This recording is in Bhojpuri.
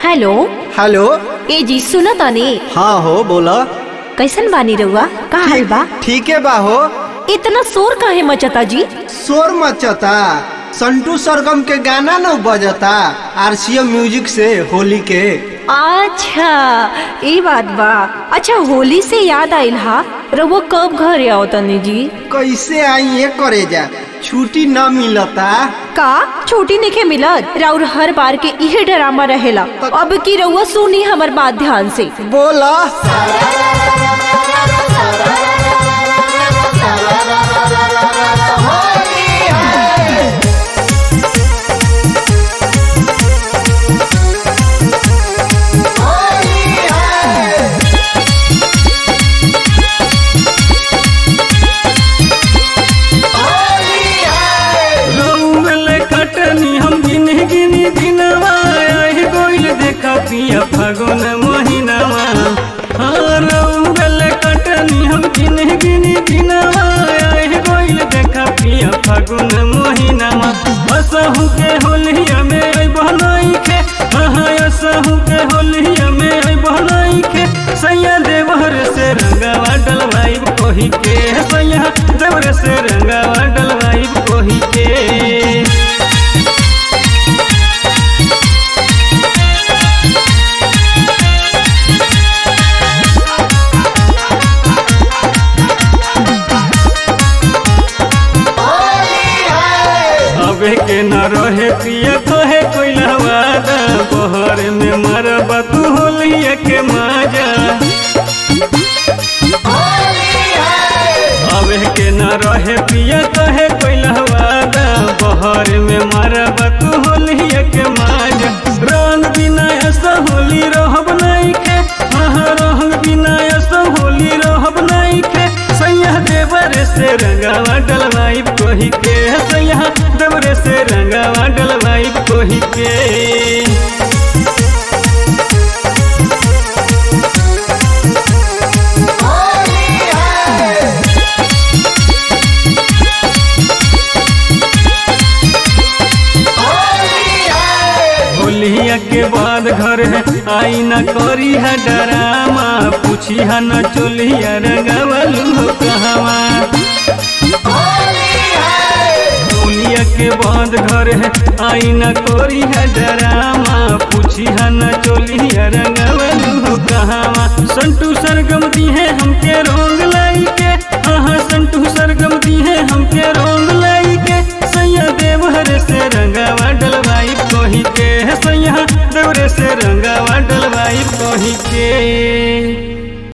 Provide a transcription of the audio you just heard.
हेलो हेलो ए जी सुनो तनी हाँ हो बोला कैसन बानी रउआ का हाल बा ठीक है बा हो इतना शोर काहे मचता जी शोर मचता संटू सरगम के गाना न बजता आरसीएम म्यूजिक से होली के अच्छा ये बात बा अच्छा होली से याद आइल हा रउआ कब घर आओ तनी जी कैसे आई ये करे जा छुट्टी न मिलता का छोटी निके मिलत राउर हर बार के इहे ड्रामा रहेला अब की रउआ सुनी हमर बात ध्यान से बोला रउल कटनी हम गिनी गिनी दिनवा आहि गोइल देखा पिया फागुन महीनावा हाँ रउल कटनी हम गिनी गिनी दिनवा आहि गोइल देखा पिया फागुन महीनावा असहु के होलिया में आई बहनाई के हाँ असहु के होलिया में आई बहनाई के सैया देवर से रंगावा डलवाई कोही के सैया देवर से रंगावा डलवाई कोही के अबे के न रहे पिया कहे कोई लहवादा बहर में मरबा तू होलिया के माजा अबे के न रहे पिया कहे कोई लहवादा बहर में मरबा तू होलिया के माजा रंग बिना ऐसा होली रहब नहीं के हाँ रंग बिना ऐसा होली रहब नहीं के सैया देवर से रंगावा डलवाई कोही के सैया देवर से रंगावा डलवाई कोही के होलिया के बाद घर है आई न करी है डरामा पूछी है न चोलिया रंगवलू हो कहवा होलिया के बाद घर है आई न करी है डरामा पूछी है न चोलिया रंगवलू हो कहवा संटू सरगम दी है हमके रोंग लाई के हाँ संटू सरगम दी है हमके रोंग लाई के सैया देवहर से रंगावा डलवाई कोही के सैया देवरे से रंगावा डलवाई कोही के